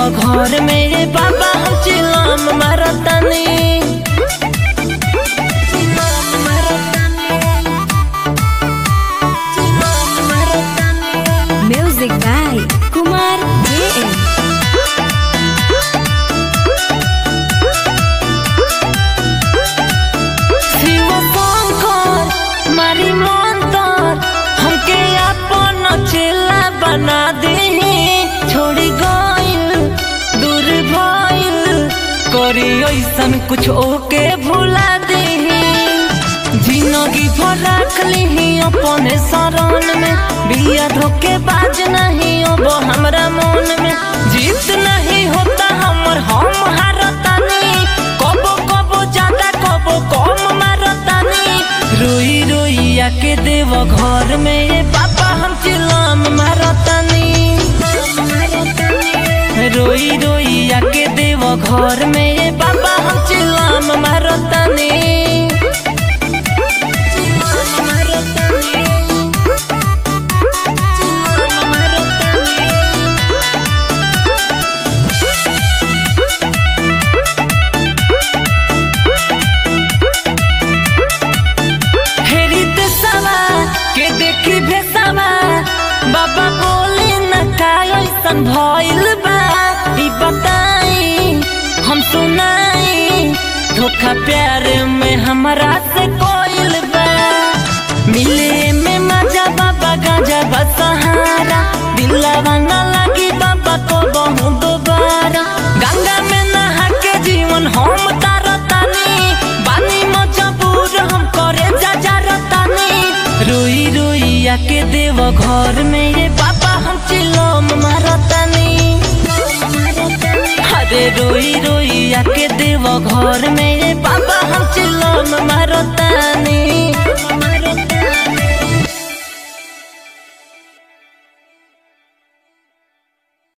घर में ये बाबा हम चिलम मारतानी चिलम मारतानी चिलम मारतानी Music by Kumar JM. Shiv Shankar मारी मंतर हमके अपन चेला बना दे छोड़ी गइल दूर भइल करी ऐसन कुछ ओके भुला दे जिंदगी भर रख ली अपने शरण में बिया धोके बाज नहीं अब हमरा मन में जीत नहीं होता हमर हम हारतानी कबो कबो ज्यादा कबो कम मारतानी रोई रोई आके देव घर में ये पापा हम चिलम मारतानी रोई रोई आके देव घर में ये पापा हम चिलम मारतानी चिलम मारतानी चिलम मारतानी हेरी देशवा के देखी भेसवा बाबा बोले न का ऐसन भइल बा ई बताई हम सुनाई धोखा प्यार में हमरा से कोइल बा मिले में मजा बाबा गाजा बसहारा दिलवा न लगी बाबा को बहु दोबारा गंगा में नहा के जीवन हम तारतानी बानी मजबूर हम करे जा जा रतानी रोई रोई आके देव घर में ये पापा हम चिलम मारतानी अरे रोई रोई आके देव घर में